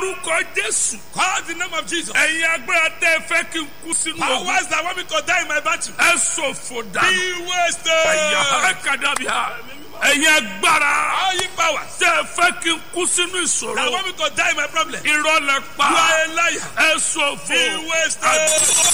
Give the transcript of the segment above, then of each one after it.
orúkọ jésù. Call the name of Jesus. ẹ̀yin agbára tẹ́ ẹ fẹ́ kí n kú sínú ogun. Powers that want me to die in my battle. ẹ ṣòfò Be dànù. ẹ̀yà wasted. kàdàbíà. ẹ̀yin agbára All you powers tẹ́ ẹ fẹ́ kí n kú sínú that ìṣòro. want me to die in my problem. You irọ́ lẹ pa. are a liar. ẹ ṣòfò. Be wasted.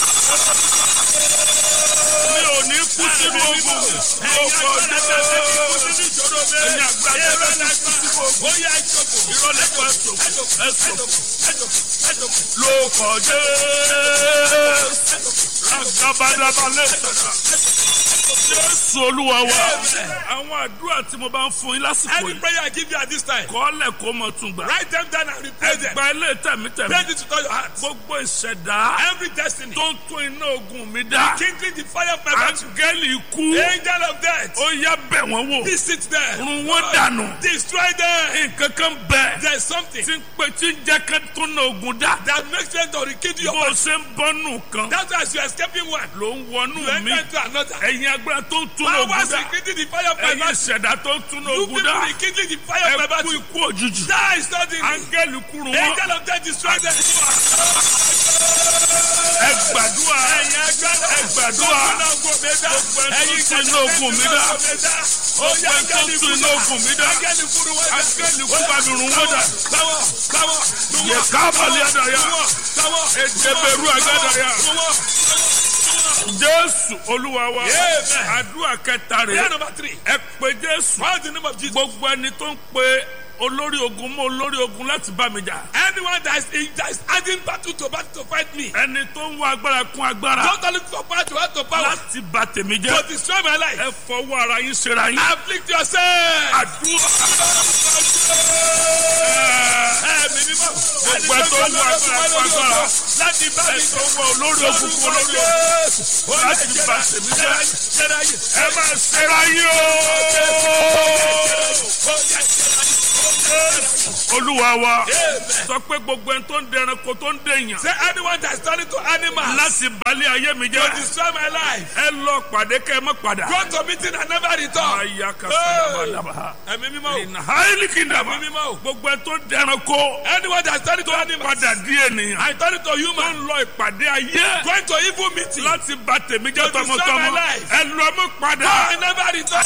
mi ò ní kú sínú ogun. lóko jésù. ẹ̀yin agbára tẹ́ ẹ fẹ́ kí n kú sínú ogun. irọ́ lẹ pa ẹ ṣòfò. ẹ ṣòfò. lóko jésù. agabadaba lẹ́sẹ̀. jésù olúwa wa. àwọn àdúrà tí mo bá ń fún yín lásìkò Any yìí. prayer I give you at this time, kọ́lẹ̀ kó mọ̀ tún gbà. write them down and replay them. ẹgbà ilé tẹ̀mítẹ̀mí. Pray it to all your heart. gbogbo ìṣẹ̀dá Every destiny, tó ń tún iná ogun mi dá. kindling the fire of my battle. áńgẹ́lì ikú. Angel of death, ó yá bẹ̀ wọ́n wò. visit them. run wọ́n dànù. Destroy them. nǹkan kan bẹ̀. There's something tí ń pè tí ń jẹ́ ká tún iná ogun dá. that makes them to rekindle your bó o battle. ṣe ń bọ́nù kan. That's why as you're escaping one, ló ń wọnú you mi. enter into another. ẹ̀yin agbára tó ń tún iná ogun Powers dá. rekindling the fire of my ẹ̀yin battle. ìṣẹ̀dá tó ń tún iná You ogun people dá. rekindling the fire of my ẹ kú battle. ikú òjijì. Die suddenly. áńgẹ́lì kúrú wọn. Angel of death, destroy them. ẹ gbàdúrà. ẹ gbàdúrà. gbogbo ẹni tó tún iná ogun mi dá. gbogbo ẹni tó tún iná ogun mi dá. áńgẹ́lì kú bá mi run wọ́n dà. yẹ kábàlì àdàyà. èdèbèrú àgàdàyà. jésù olúwa wa. Amen. àdúrà kẹta Prayer rẹ̀. number three. ẹ pé jésù. Call the name of Jesus. gbogbo ẹni tó ń pe olórí ogun mọ́ olórí ogun láti bá mi jà. Anyone that is, in, that is adding battle to battle to fight me. ẹni tó ń wá agbára kún agbára. Don't look for power to add to power. láti bà tèmi To jẹ́. destroy my life. ẹ fọwọ́ ara yín ṣera yín. Afflict yourself. àdúrà. Ẹ̀mí mímọ́. gbogbo ẹ tó ń wá agbára kún agbára. Láti bá ẹ mi tó ń wá olórí ogun kún olórí ogun. láti bà tèmi jẹ́. ẹ máa ṣera yín o. olúwa wa sọ pé gbogbo ẹni tó ń dẹranko tó ń dèèyàn. Say anyone that is turning to animals láti balẹ̀ ayé mi to jẹ́. destroy my life. ẹ lọ pàdé kẹ́ ẹ má padà. Go to meeting and never return. aya kasadabadaba. Ẹ̀mí mímọ́. ìnà haili kìndàmà. Ẹ̀mí mímọ́. gbogbo ẹ tó ń dẹranko. Anyone that is turning to animals. padà di ènìyàn. I turn to tó human. ń lọ ìpàdé ayé. Going to evil meeting. láti bà tèmi jẹ́ To destroy tọmọtọmọ. my life. ẹ lọ mú padà. I never return.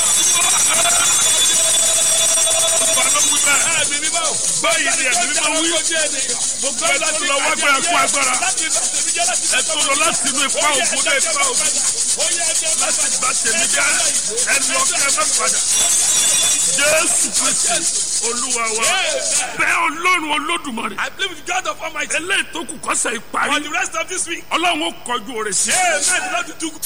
Ẹ̀mí mímọ́. báyìí ni ẹ̀mí mímọ́ wí. gbogbo ẹ tó lọ wá gbára kún agbára. ẹ tó lọ láti inú ipa ògùn dé ipa ògùn. láti bà tèmi jẹ́. ẹ lọ kẹ́ ẹ má padà. jésù kristi olúwa wa. bẹ́ẹ̀ ọlọ́run olódùmarè. I believe with God of Almighty. eléyìí tó kù kọ́sẹ̀ For ìparí. the rest of this week. ọlọ́run ó kọjú òrè sí. Amen. The Lord will do